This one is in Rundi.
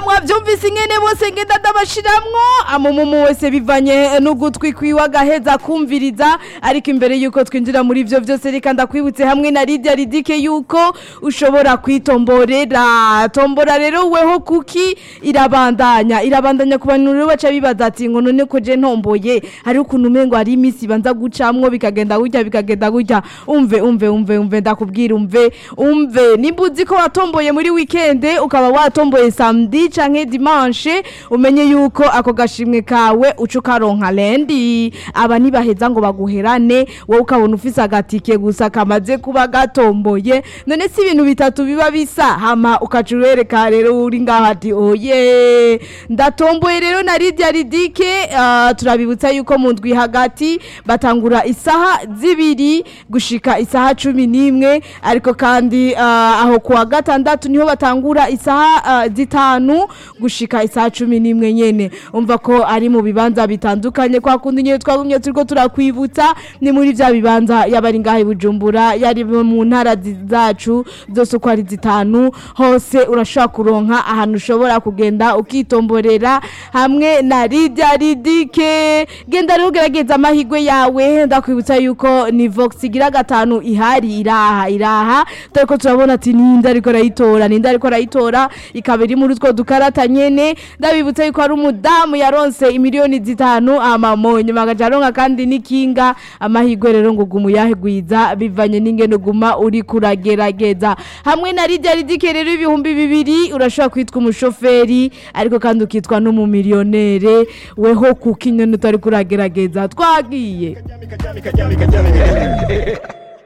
mwavyumvise ingene bose ngenda ndabashiramwo amumumu wese bivanye n'ugutwi kwiwe agaheza kumviriza ariko imbere yuko twinjira muri ivyo vyose reka ndakwibutse hamwe na Lydia Ridike yuko ushobora kwitomborera tombora rero weho kuki irabandanya irabandanya ku bantu rero baca bibaza ati ngo none ko je ntomboye hari ukuntu umengo hari imisi banza gucamwo bikagenda gutya bikagenda gutya umve umve umve umve ndakubwira umve umve nimba uzi ko watomboye muri weekend ukaba watomboye samedi canke dimanche umenye yuko ako gashimwe kawe uca ukaronka lendi aba ntibaheza ngo baguherane wowe ukabona ufise agatike gusa kamaze kuba gatomboye none si ibintu bitatu biba bisa hama ukaca urereka rero uri ngaho ati oye ndatomboye rero na Lydia Ridike ah, turabibutsa yuko mu ndwi hagati batangura isaha zibiri gushika isaha cumi n'imwe ariko kandi ah, aho kuwa gatandatu niho batangura isaha ah, zitanu gushika isaha cumi n'imwe nyene umva ko ari mu bibanza bitandukanye kwa kundi nyene twagumye turiko turakwibutsa ni muri vya bibanza yabari ngaha i Bujumbura yari mu ntara zi- zacu zose uko ari zitanu hose urashobora kuronka ahantu ushobora kugenda ukitomborera hamwe na Lydia Ridike genda rero ugerageza amahigwe yawe ndakwibutsa yuko ni Vox igira gatanu ihari iraha iraha turiko turabona ati ninde ariko arayitora ninde ariko arayitora ikaba iri muri utwo dukarata nyene ndabibutsa yuko ari umudamu yaronse imiliyoni zitanu amamonyo nyuma agaca aronka kandi n'ikinga amahigwe rero ngo guma uyahigwiza bivanye n'ingene uguma uri kuragerageza hamwe na Lydia Ridike rero ibihumbi bibiri urashobora kwitwa umushoferi ariko kandi ukitwa n'umumiliyonere weho kuko inyoni utari kuragerageza twagiye Kajami, kajami, kajami, kajami.